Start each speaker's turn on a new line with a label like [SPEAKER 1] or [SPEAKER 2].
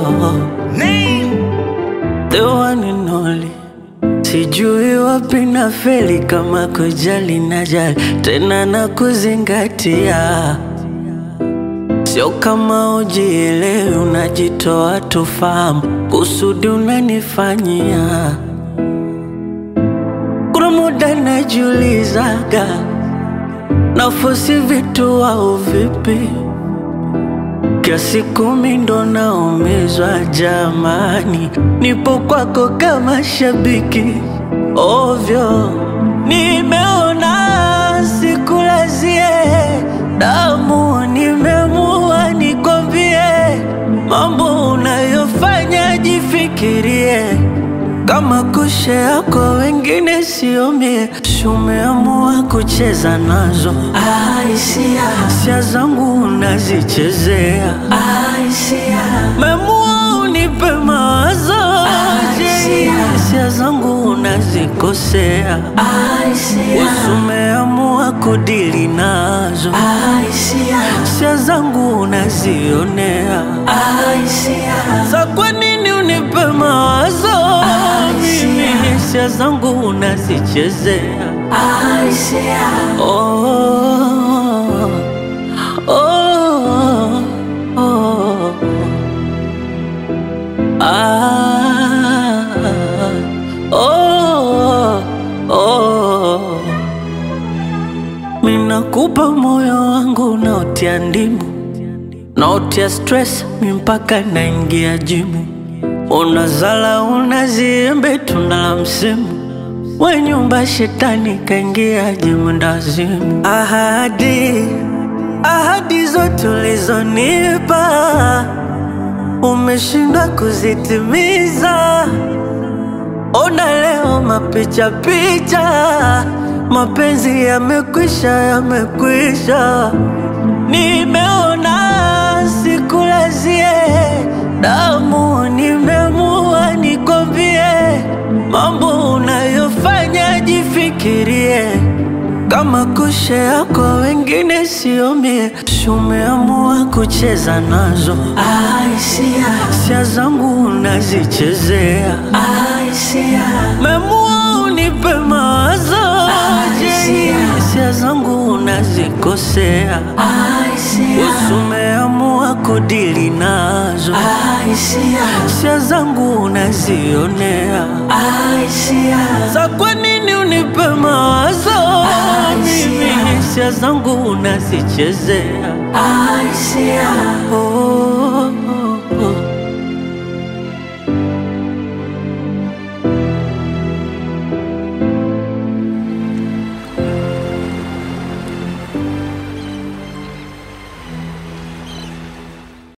[SPEAKER 1] the one and only. Sijui wapi na feli kama kujali na jali tena na kuzingatia, sio kama ujielewi, unajitoa tufahamu kusudi unanifanyia. Kuna muda najiulizaga nafosi vitu au vipi kiasi kumi ndo naumizwa jamani, nipo kwako kama shabiki ovyo, nimeona sikulazie damu, nimeamua nikwambie mambo unayofanya, jifikirie kama kushea kwa wengine siomie, shumeamua kucheza nazo
[SPEAKER 2] Aisia,
[SPEAKER 1] hisia zangu unazichezea,
[SPEAKER 2] Aisia,
[SPEAKER 1] memua unipe mawazo je,
[SPEAKER 2] Aisia.
[SPEAKER 1] hisia zangu unazikosea,
[SPEAKER 2] Aisia,
[SPEAKER 1] usumeamua kudili nazo,
[SPEAKER 2] Aisia,
[SPEAKER 1] hisia zangu unazionea,
[SPEAKER 2] Aisia,
[SPEAKER 1] za kwa nini unipe mawazo mimi, hisia zangu unazichezea
[SPEAKER 2] Aisia,
[SPEAKER 1] Oh, oh, oh, ah, oh, oh. Minakupa moyo wangu unaotia ndimu, naotia stress mi mpaka naingia jimu, unazala unaziembe tunda la msimu we nyumba shetani kaingia jimundazimu. Ahadi, ahadi zote ulizonipa umeshindwa kuzitimiza. Ona leo mapicha picha, mapenzi yamekwisha, yamekwisha. Nimeona sikulazie damu, nimeamua nikwambie mambo unayofanya, jifikirie kama kushea kwa wengine siomie, shumeamua kucheza nazo,
[SPEAKER 2] Aisia,
[SPEAKER 1] hisia zangu unazichezea,
[SPEAKER 2] Aisia,
[SPEAKER 1] memua unipe mawazo je,
[SPEAKER 2] Aisia.
[SPEAKER 1] hisia zangu unazikosea,
[SPEAKER 2] Aisia,
[SPEAKER 1] usumeamua kudili nazo,
[SPEAKER 2] Aisia,
[SPEAKER 1] hisia zangu unazionea
[SPEAKER 2] Aisia,
[SPEAKER 1] za kwa nini unipe mawazo mimi, hisia zangu unazichezea
[SPEAKER 2] Aisia,
[SPEAKER 1] oh.